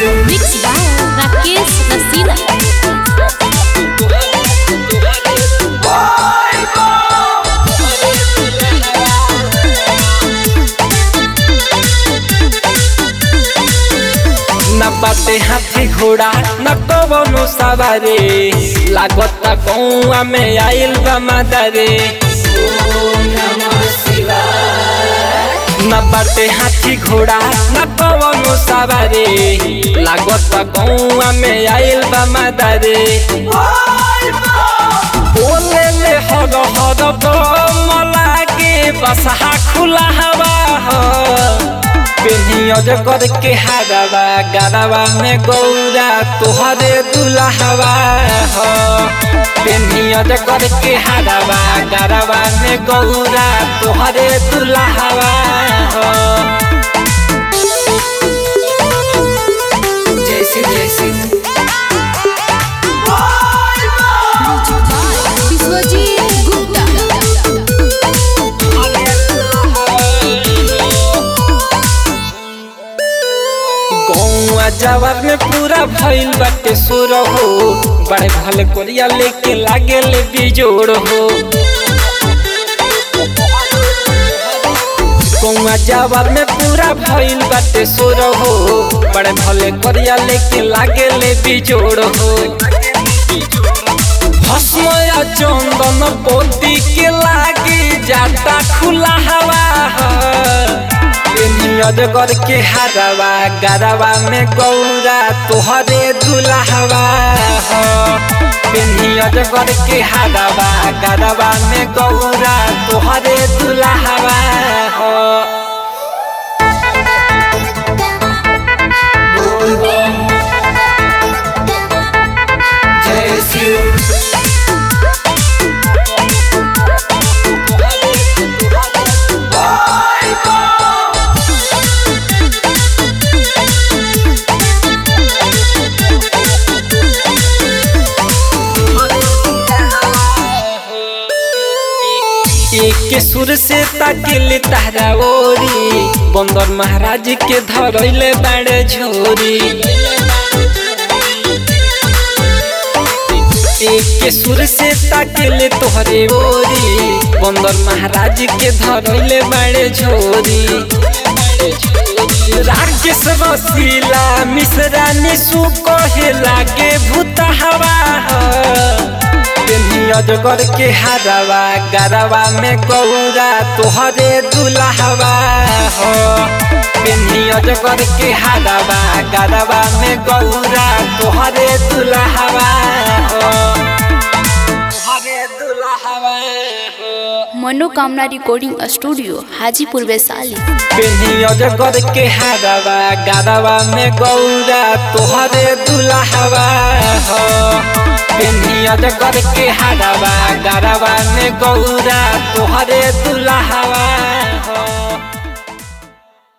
Mixed by Rakesh Rasina. न बाटे हाथी घोड़ा न कवनो सवारे लागता कौआ में आइल बा मादारे न बाटे हाथी घोड़ा न कवनो सवारे लागता कौआ में आइल बा मादारे बोले ले हर हर मला के बसहा खुला हवा हो पेनियज कर के हारवा गरवा में गौरा तोहरे दुल्हवा हो पेनियज कर के हारवा गरवा में गौरा तोहरे दुल्हवा हो जैसे जैसे Biswajit Gupta. गौआ जवाब में पूरा भइल बाटे सुर हो बड़े भले कोरिया लेके लागे ले बिजोड़ हो गौआ जवाब में पूरा भइल बाटे सुर हो बड़े भले कोरिया लेके लागे ले बिजोड़ हो भस्म या चंदन पोती के लागे जाता खुला हवा नियज कर के हारवा गरवा में गौरा तोहरे दुल्हवा हो नियज कर के हारवा गरवा में गौरा तोहरे दुल्हवा हो जय शिव एक सुर से ताकिल तारा ओरी बंदर महाराज के धरैले बाड़े झोरी एक सुर से ताकिल तोहरे ओरी बंदर महाराज के धरैले बाड़े झोरी राकेश रसीला मिश्रा निशु कहे लागे भूत हवा अजगर के हारवा गरवा में गौरा तोहरे दुल्हवा हो पेन्ही अजगर के हारवा गरवा में गौरा तोहरे दुल्हवा हो तोहरे दुल्हवा हो मनोकामना रिकॉर्डिंग स्टूडियो हाजीपुर वैशाली पेन्ही अजगर के हारवा गरवा में गौरा तोहरे दुल्हवा हो पेन्ही अजगर के हारवा गरवा में गौरा तोहरे दुल्हवा